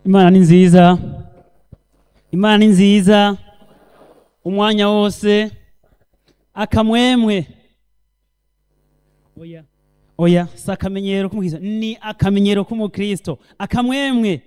imana ni nziza imana ni nziza umwanya wose akamwemwe oya oya si akamenyero k'umukristo ni akamenyero k'umukristo akamwemwe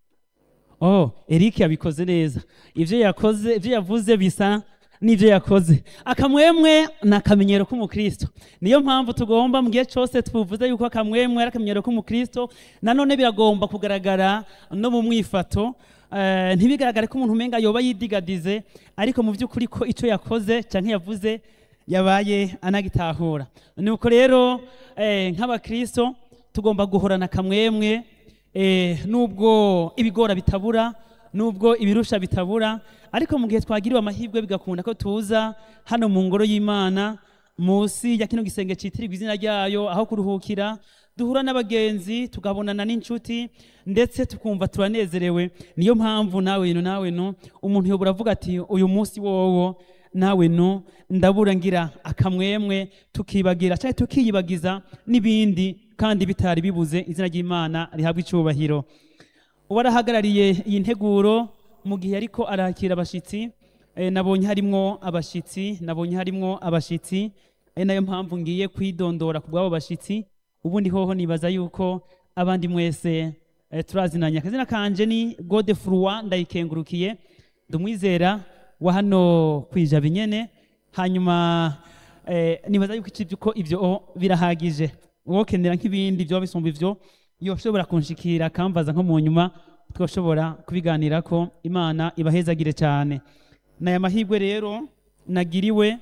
oh eric yabikoze neza ibyo yakoze ibyo yavuze bisa n'ibyo yakoze akamwemwe ni akamenyero k'umukristo niyo mpamvu tugomba mu gihe cyose tuvuze yuko akamwemwe ari akamenyero k'umukristo nanone biragomba kugaragara no mu mwifato eh, ntibigaragare ko umuntu umenga yoba yidigadize ariko mu by'ukuri ko icyo yakoze cyangwa yavuze yabaye anagitahura nuko rero eh, nk'abakristo tugomba guhorana akamwemwe eh, nubwo ibigora bitabura nubwo ibirusha bitabura ariko mu gihe twagiriwe amahirwe bigakunda ko tuza hano mu ngoro y'imana munsi ya kino gisenge citirirwa izina ryayo aho kuruhukira duhura n'abagenzi tukabonana n'inshuti ndetse tukumva turanezerewe niyo mpamvu nawe no nawe no umuntu yobora avuga ati uyu munsi wowo nawe no ndabura ngira akamwemwe tukibagira cyangwa tukiyibagiza n'ibindi kandi bitari bibuze izina ry'imana rihabwa icyubahiro uwarahagarariye iyi nteguro mu gihe ariko arakira abashyitsi eh, nabonye harimwo abashyitsi nabonye harimwo abashyitsi ari nayo mpamvu ngiye kwidondora ku bw'abo bashyitsi ubundi hoho nibaza yuko abandi mwese eh, turazinanye akazina kanje ni gode furwa ndayikengurukiye ndumwizera wa hano kwijaba nyene hanyuma eh, nibaza yuko iki- ko ivyo birahagije uwokenera nk'ibindi vyoba bisumba ivyo yoshobora kunshikira akambaza nko mu nyuma twashobora kubiganirako imana ibahezagire cyane naya mahirwe rero nagiriwe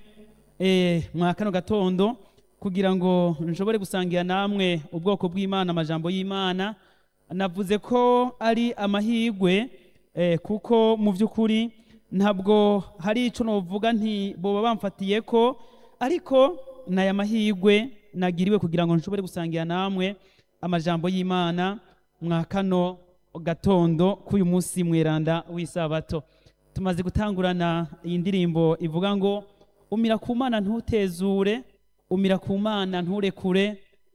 eh, mwa kano gatondo kugira ngo nshobore gusangira namwe ubwoko bw'imana amajambo y'imana navuze ko ari amahirwe eh, kuko mu by'ukuri ntabwo hari icyo novuga nti boba bamfatiye ko ariko ni aya mahirwe nagiriwe kugira ngo nshobore gusangira namwe amajambo y'imana mwa kano gatondo k'uyu munsi mweranda w'isabato tumaze gutangurana iyi ndirimbo ivuga ngo umira ku mana ntutezure umira ku mana nturekure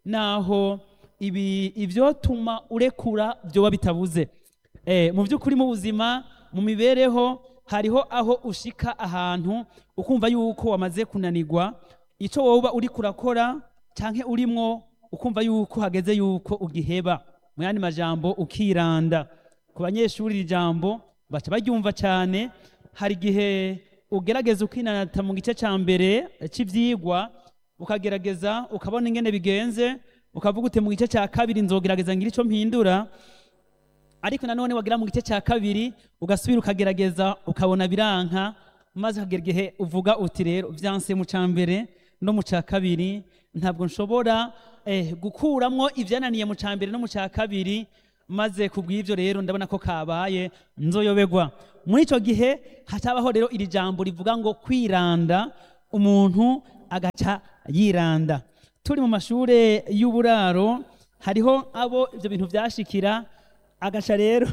naho ibi ivyotuma urekura byoba bitabuze eh, mu by'ukuri mu buzima mu mibereho hariho aho ushika ahantu ukumva yuko wamaze kunanirwa icyo woba uri kurakora cyangwa urimwo ukumva yuko hageze yuko ugiheba mu yandi majambo ukiranda ku banyeshuri iri jambo baca baryumva cyane hari igihe ugerageza ukinanata mu gice cya mbere cy'ibyigwa ukagerageza ukabona ingene bigenze ukavuga uti mu gice cya kabiri nzogerageza ngira icyo mpindura ariko nanone wagira mu gice cya kabiri ugasubira ukagerageza ukabona biranka maze ukagera igihe uvuga uti rero byanse mu cya mbere no mu cya kabiri ntabwo nshobora eh, gukuramwo ibyananiye mu cya mbere no mu cya kabiri maze ku bw'ibyo rero ndabona ko kabaye nzoyobegwa muri icyo gihe hatabaho rero iri jambo rivuga ngo kwiranda umuntu agaca yiranda turi mu mashuri y'uburaro hariho abo ibyo bintu byashikira agaca rero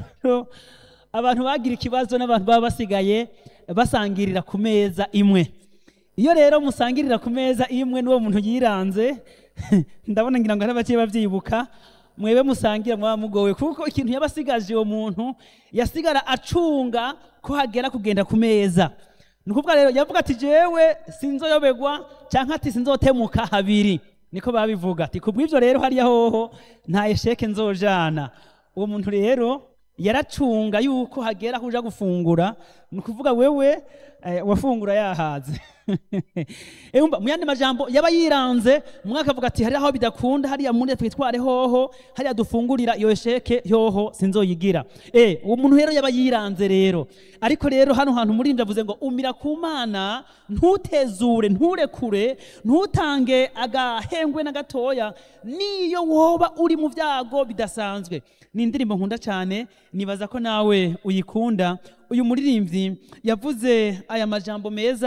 abantu bagira ikibazo n'abantu baba basigaye basangirira ku meza imwe iyo rero musangirira ku meza imwe n'uwo muntu yiranze ndabona ngira ngo hari abake babyibuka mwebe musangira mwaba mugowe kuko ikintu yaba asigaje uwo muntu yasigara acunga ko hagera kugenda ku meza ni ukuvuga rero yavuga ati jewe sinzoyobegwa cyangwa ati sinzotemuka habiri niko babivuga ati kubw'ibyo rero hariya hoho nta esheke nzojana uwo muntu rero yaracunga yuko hagera aho uja gufungura ni ukuvuga wewe eh, wafungura yahaze Eumva mu yandi majambo yaba yiranze umwe akavuga ati hariya aho bidakunda hariya muri twitware hoho hariya dufungurira iyo sheke yoho sinzoyigira eh uwo muntu rero yaba yiranze rero ariko rero hano hantu muri ndavuze ngo umira ku mana ntutezure nturekure ntutange agahengwe na gatoya niyo woba uri mu byago bidasanzwe ni indirimbo nkunda cyane nibaza ko nawe uyikunda uyu muririmbyi yavuze aya majambo meza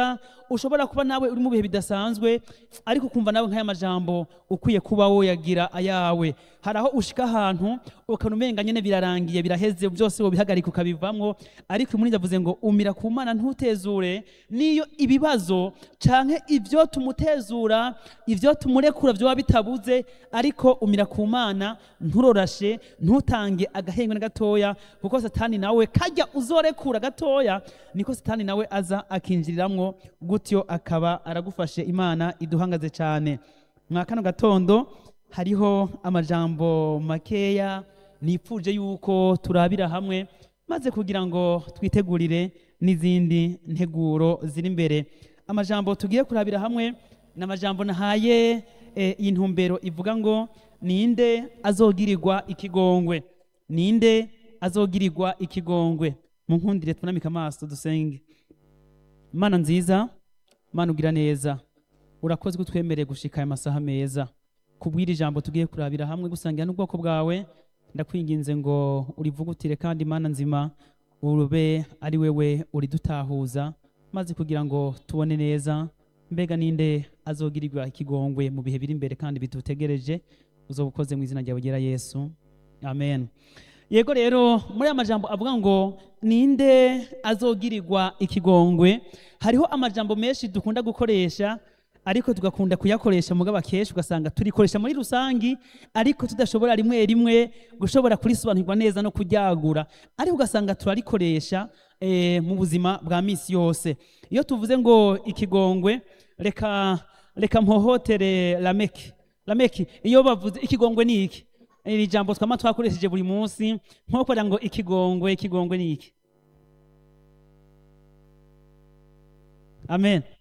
ushobora kuba nawe uri mu bihe bidasanzwe ariko ukumva nawe nk'aya majambo ukwiye kuba woyagira ayawe hari aho ushika ahantu ukabona umenga nyene birarangiye biraheze byose wobihagarika ukabivamwo ariko muri ndavuze ngo umira ku mana ntutezure niyo ibibazo canke ivyo tumutezura ivyo tumurekura vyoba bitabuze ariko umira ku mana nturorashe ntutange agahengwe na gatoya kuko satani nawe kajya uzorekura gatoya niko satani nawe aza akinjiriramwo gutyo akaba aragufashe imana iduhangaze cyane mwa kano gatondo hariho amajambo makeya nipfuje yuko turabira hamwe maze kugira ngo twitegurire n'izindi nteguro ziri imbere amajambo tugiye kurabira hamwe ni amajambo nahaye eh, iyi ntumbero ivuga ngo ninde azogirirwa ikigongwe ninde azogirirwa ikigongwe mu nkundire tunamika amaso dusenge mana nziza mana ugira neza urakoze kutwemereye gushika aya masaha meza kubwira ijambo tugiye kurabira hamwe gusangira n'ubwoko bwawe ndakwinginze ngo urivugutire kandi mana nzima urube ari wewe uridutahuza maze kugira ngo tubone neza mbega ninde azogirirwa ikigongwe mu bihe biri imbere kandi bidutegereje uzoba ukoze mu izina ryawe ryera yesu amen yego rero muri aya majambo avuga ngo ninde azogirirwa ikigongwe hariho amajambo menshi dukunda gukoresha ariko tugakunda kuyakoresha mugabo akenshi ugasanga turikoresha muri rusangi ariko tudashobora rimwe rimwe gushobora kurisobanukirwa neza no kuryagura ariko ugasanga turarikoresha eh, mu buzima bwa misi yose iyo tuvuze ngo ikigongwe reka reka mpohotere lameki lameki iyo bavuze ikigongwe ni iki iri jambo twama twakoresheje buri munsi nko kugira ngo ikigongwe ikigongwe ni iki amen